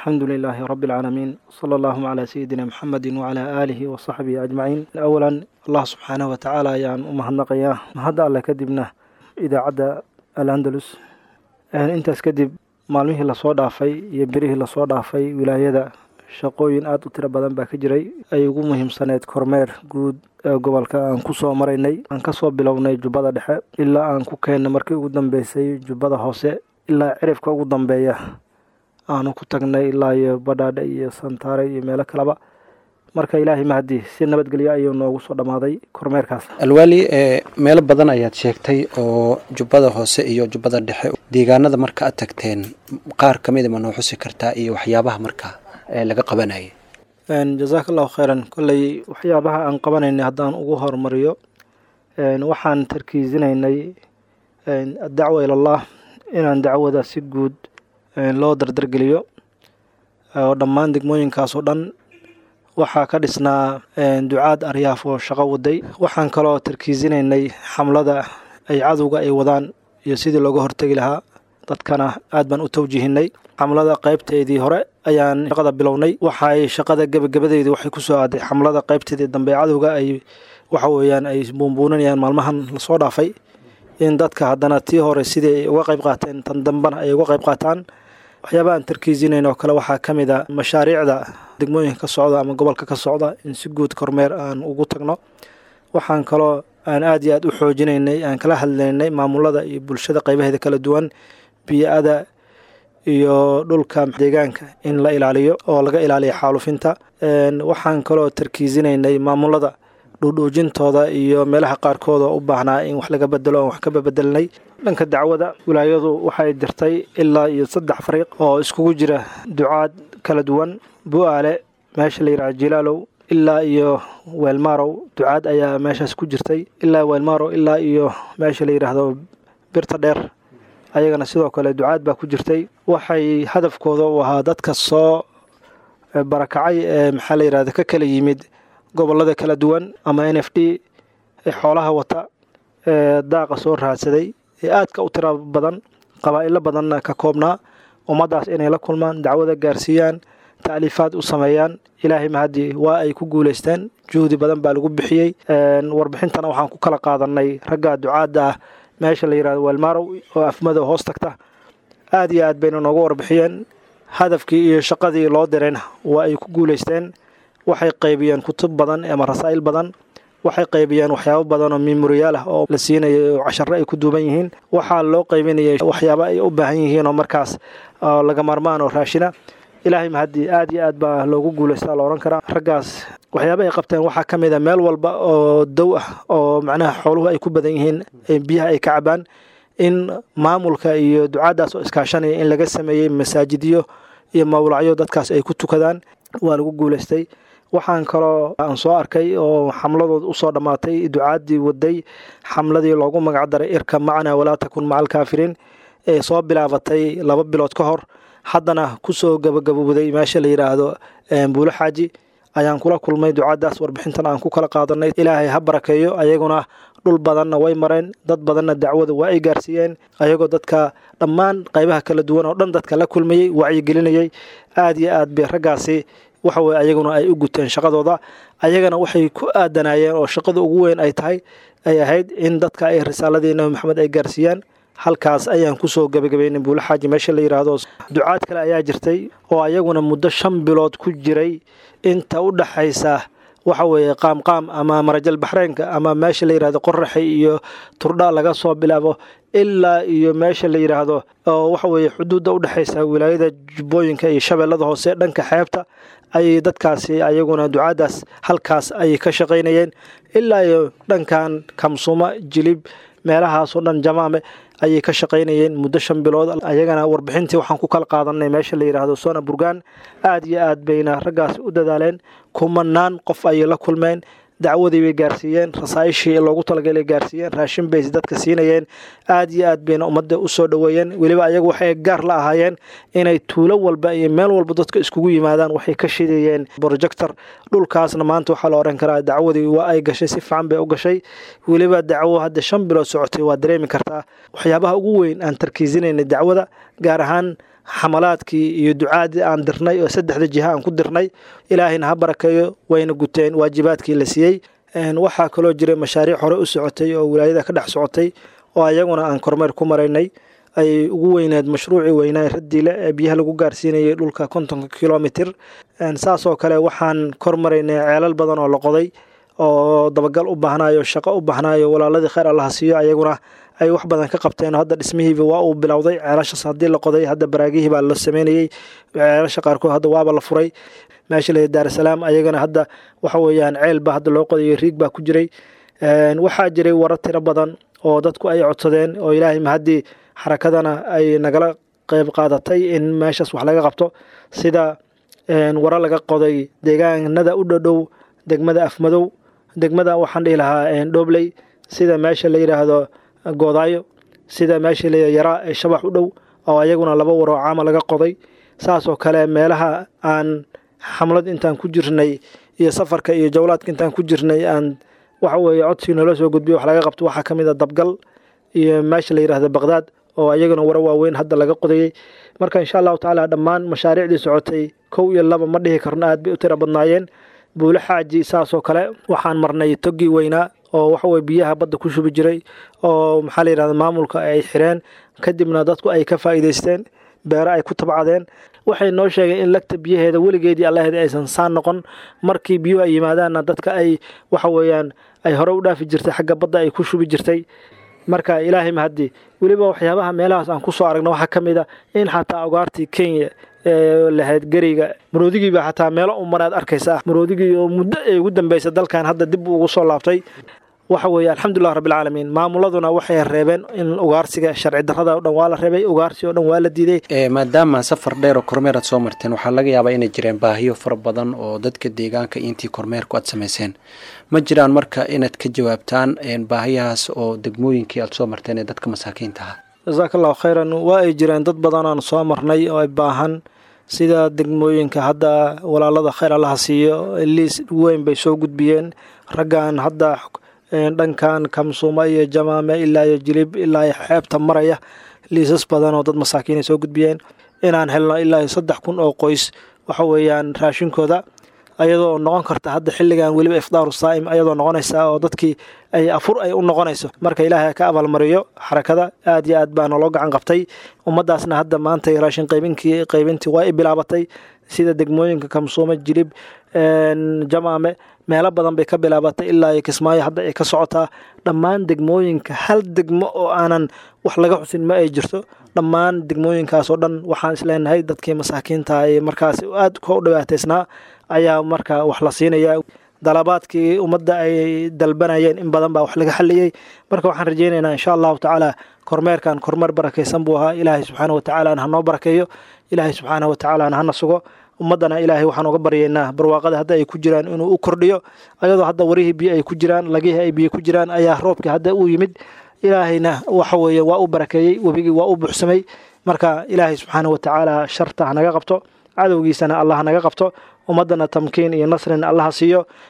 الحمد لله رب العالمين صلى الله على سيدنا محمد وعلى آله وصحبه أجمعين أولا الله سبحانه وتعالى يان أمهنقيا هذا الله كدبنا إذا عدى الأندلس intaas kadib maalmihii lasoo dhaafay iyo berihii lasoo dhaafay wilaayada shaqooyin aada u tiro badan baa ka jiray ay ugu muhiimsaneyd kormeer guud ee gobolka aan kusoo maraynay aan kasoo bilownay jubbada dhexe ilaa aan ku keennay markii ugu dambeysay jubbada hoose ilaa cirifka ugu dambeeya aanu ku tagnay ilaa iyo badhaadhe iyo santaare iyo meelo kaleba marka ilaahay mahadi si nabadgelyo ayuu noogu soo dhammaaday kormeerkaas alwaali ee meelo badan ayaad sheegtay oo jubbada hoose iyo jubbada dhexe deegaanada marka aad tagteen qaar ka mida ma noo xusi kartaa iyo waxyaabaha marka ee laga qabanayay jazaaka allahu khayran kolley waxyaabaha aan qabanaynay haddaan ugu hormariyo waxaan tarkiisinaynay addacwa ilallah inaan dacwada si guud loo dardargeliyo oo dhammaan degmooyinkaas oo dhan waxaa ka dhisnaa ducaad aryaaf oo shaqo waday waxaan kaloo tarkiisinaynay xamlada ay cadowga ay wadaan iyo sidii looga hortegi lahaa dadkana aad baan u tawjihinay xamlada qaybteedii hore ayaan shaqada bilownay waxay shaqada gebagabadeedii waxay kusoo aaday xamlada qaybteedii dambe cadowga ay waxa weeyaan ay buunbuuninayaan maalmahan lasoo dhaafay in dadka haddana tii hore sidii ay uga qayb qaateen tan dambena ay uga qayb qaataan waxyaabaha aan tarkiisinayn oo kale waxaa ka mid a mashaariicda degmooyinka ka socda ama gobolka ka socda in si guud kormeer aan ugu tagno waxaan kaloo aan aada iyo aad u xoojinaynay aan kala hadlaynay maamulada iyo bulshada qaybaheeda kala duwan biyo-ada iyo dhulka deegaanka in la ilaaliyo oo laga ilaaliyo xaalufinta waxaan kaloo tarkiisinaynay maamulada dhuudhuujintooda iyo meelaha qaarkood oo u baahnaa in wax laga bedelo oon wax ka babedelnay dhanka dacwada wilaayadu waxay dirtay ilaa iyo saddex fariiq oo iskugu jira ducaad kala duwan bu-aale meesha la yidhaha jilaalow ilaa iyo weelmaarow ducaad ayaa meeshaas ku jirtay ilaa weelmaarow ilaa iyo meesha la yidhaahdo birta dheer ayagana sidoo kale ducaad baa ku jirtay waxay hadafkooda u ahaa dadka soo barakacay ee maxaa la yidhahda ka kala yimid gobolada kala duwan ama n f d ee xoolaha wata ee daaqa soo raadsaday ee aadka u tira badan qabaa'ilo badanna ka koobnaa ummaddaas inay la kulmaan dacwada gaarsiiyaan ta'liifaad u sameeyaan ilaahay mahadii waa ay ku guulaysteen juhdi badan baa lagu bixiyey warbixintana waxaan ku kala qaadanay ragga ducaadda ah meesha la yidhahdo weelmaarow oo afmadow hoos tagta aad iyo aad bayna nooga warbixiyeen hadafkii iyo shaqadii loo dirayna waa ay ku guulaysteen waxay qaybiyeen kutub badan ama rasaa'il badan waxay qaybiyeen waxyaabo badan oo memoriyaal ah oo la siinayay oo casharo ay ku duuban yihiin waxaa loo qaybinayay waxyaabo ay u baahan yihiin oo markaas laga maarmaan oo raashina ilaahay mahadii aad iyo aad baa loogu guulaystaa la odhan karaa raggaas waxyaaba ay qabteen waxaa ka mid a meel walba oo dow ah oo macnaha xooluhu ay ku badan yihiin biyaha ay ka cabaan in maamulka iyo ducaaddaas oo iskaashanaya in laga sameeyey masaajidyo iyo mawlacyo dadkaas ay ku tukadaan waa lagu guulaystay waxaan kaloo aan soo arkay oo xamladood usoo dhammaatay ducaaddii waday xamladii loogu magacdaray irka macnaa walaa takun maca alkaafiriin ee soo bilaabatay laba bilood ka hor haddana kusoo gabagabowday meesha la yidhaahdo buulo xaaji ayaan kula kulmay ducaaddaas warbixintan aan ku kala qaadanay ilaahay ha barakeeyo ayaguna dhul badanna way mareen dad badanna dacwada waa ay gaarsiiyeen ayagoo dadka dhammaan qaybaha kala duwan oo dhan dadka la kulmayey wacyigelinayay aad iyo aad bay raggaasi waxa weye ayaguna ay u guteen shaqadooda ayagana waxay ku aadanayeen oo shaqada ugu weyn ay tahay ay ahayd in dadka ay risaaladii nabi maxamed ay gaarsiiyaan halkaas ayaan kusoo gabagabaynay buulo xaaji meesha la yidhaahdo ducaad kale ayaa jirtay oo ayaguna muddo shan bilood ku jiray inta u dhaxaysa waxa weeye qaamqaam ama marajal baxreenka ama meesha la yidhahdo qoraxay iyo turdha laga soo bilaabo ilaa iyo meesha la yidhaahdo oo waxa weeye xuduudda u dhexaysa wilaayada jubbooyinka iyo shabeellada hoose dhanka xeebta ayay dadkaasi ayaguna ducaaddaas halkaas ayay ka shaqaynayeen ilaa iyo dhankan kamsuma jilib meelahaasoo dhan jamaame ayay ka shaqaynayeen muddo shan bilood ayagana warbixintii waxaan ku kala qaadanay meesha la yidhaahdo sona burgaan aad iyo aad bayna raggaas u dadaaleen kumanaan qof ayay la kulmeen dacwadii bay gaarsiiyeen rasaa'ishii loogu talagalay gaarsiiyeen raashin bay dadka siinayeen aad iyo aad bayna ummadda u soo dhoweeyeen weliba ayagu waxay gaar la ahaayeen inay tuulo walba iyo meel walba dadka iskugu yimaadaan waxay ka shidayeen projector dhulkaasna maanta waxaa la odhan karaa dacwadii waa ay gashay si fiican bay u gashay weliba dacwo hadda shan bilood socotay waa dareemi kartaa waxyaabaha ugu weyn aan tarkiisinaynay dacwada gaar ahaan xamalaadkii iyo ducaadii aan dirnay oo saddexda jiha aan ku dirnay ilaahayna ha barakeeyo wayna guteen waajibaadkii la siiyey waxaa kaloo jiray mashaariic hore u socotay oo wilaayada ka dhex socotay oo ayaguna aan kormeer ku maraynay ay ugu weyneed mashruucii weynaa radiile ee biyaha lagu gaarsiinayay dhulka kontonka kilomitr saasoo kale waxaan kormaraynay ceelal badan oo la qoday oo dabagal u baahnayo shaqo u baahnayo walaaladii kheyr allaha siiyo ayaguna ay wax badan ka qabteen hadda dhismihiiba waa uu bilowday ceelashaas haddii la qoday hadda baraagihii baa la sameynayey ceelasha qaarkood hadda waaba la furay meesha la daarasalaam ayagana hadda waxa weeyaan ceel baa hadda loo qodayo riig baa ku jiray waxaa jiray warar tiro badan oo dadku ay codsadeen oo ilaahay mahaddii xarakadana ay nagala qeyb qaadatay in meeshaas wax laga qabto sida waro laga qoday deegaanada u dhodhow degmada afmadow degmada waxaan dhihi lahaa dhobley sida meesha la yidhaahdo goodaayo sida meesha la yaraa ee shabax u dhow oo ayaguna laba waroo caama laga qoday saasoo kale meelaha aan xamlad intaan ku jirnay iyo safarka iyo jawlaadka intaan ku jirnay aan waxa weeye codsigii naloo soo gudbiyo wax laga qabto waxaa ka mid a dabgal iyo meesha la yidhahdo baqdaad oo ayaguna waro waaweyn hadda laga qodayey marka insha allahu tacaala dhammaan mashaariicdii socotay kow iyo laba ma dhihi karno aad bay u tira badnaayeen buulo xaaji saasoo kale waxaan marnay toggii weynaa oo waxaweye biyaha badda ku shubi jiray oo maxaa la yidhahda maamulka ay xireen kadibna dadku ay ka faa'iidaysteen beero ay ku tabcadeen waxay noo sheegeen in lagta biyaheeda weligeedii allaheeda aysan saan noqon markii biyuhu ay yimaadaanna dadka ay waxa weeyaan ay hore u dhaafi jirtay xagga badda ay ku shubi jirtay marka ilaahay mahadii weliba waxyaabaha meelahaas aan kusoo aragna waxaa ka mid a in xataa ogaartii kenya ee lahayd geriga maroodigii baa xataa meelo u maraad arkaysa maroodigii oo muddo ay ugu dambeysay dalkan hadda dib ugu soo laabtay waxa weeye alxamdulilah rabbilcaalamiin maamuladuna waxay reebeen in ugaarsiga sharci darrada o dhan waa la reebay ugaarsi oo dhan waa la diiday maadaama safar dheer oo kormeer aad soo marteen waxaa laga yaabaa inay jireen baahiyo fara badan oo dadka deegaanka intii kormeerku aad samayseen ma jiraan marka inaad ka jawaabtaan baahiyahaas oo degmooyinkii aad soo marteen ee dadka masaakiinta ah jasaaka allahu khayran waa ay jireen dad badanaan soo marnay oo ay baahan sida degmooyinka hadda walaalada khayr allaha siiyo liis weyn bay soo gudbiyeen raggan hadda dhankan kamsuuma iyo jamaame ilaa iyo jilib ilaa iyo xeebta maraya liisas badan oo dad masaakiinay soo gudbiyeen inaan helno ilaa iyo saddex kun oo qoys waxa weeyaan raashinkooda ayadoo noqon karta hadda xilligan weliba ifdaaru saa'im ayadoo noqonaysa oo dadkii ay afur ay u noqonayso marka ilaahay ka abaalmariyo xarakada aad iyo aad baa naloo gacan qabtay ummadaasna hadda maanta raashin qaybinkii qaybintii waa i bilaabatay sida degmooyinka kamsuume jilib jamaame meelo badan bay ka bilaabatay ilaa iyo kismaayo hadda ay ka socotaa dhammaan degmooyinka hal degmo oo aanan wax laga xusin ma ay jirto dhammaan degmooyinkaas oo dhan waxaan isleenahay dadkii masaakiinta ee markaas aad ka u dhibaataysnaa ayaa marka wax la siinaya dalabaadkii ummadda ay dalbanayeen in badan baa wax laga xaliyey marka waxaan rajeynaynaa insha allahu tacaala kormeerkan kormeer barakaysan buu ahaa ilaahay subxaana watacaalana hanoo barakeeyo ilaahay subxaana watacaalana hana sugo ummaddana ilaahay waxaan uga baryaynaa barwaaqada hadda ay ku jiraan inuu u kordhiyo ayadoo hadda warihii biyo ay ku jiraan lagihii ay biyo ku jiraan ayaa roobkii hadda uu yimid ilaahayna waxa weeye waa u barakeeyey webigii waa u buuxsamay marka ilaahay subxaana watacaala sharta hanaga qabto cadowgiisana allah hanaga qabto ummaddana tamkiin iyo nasrina allaha siiyo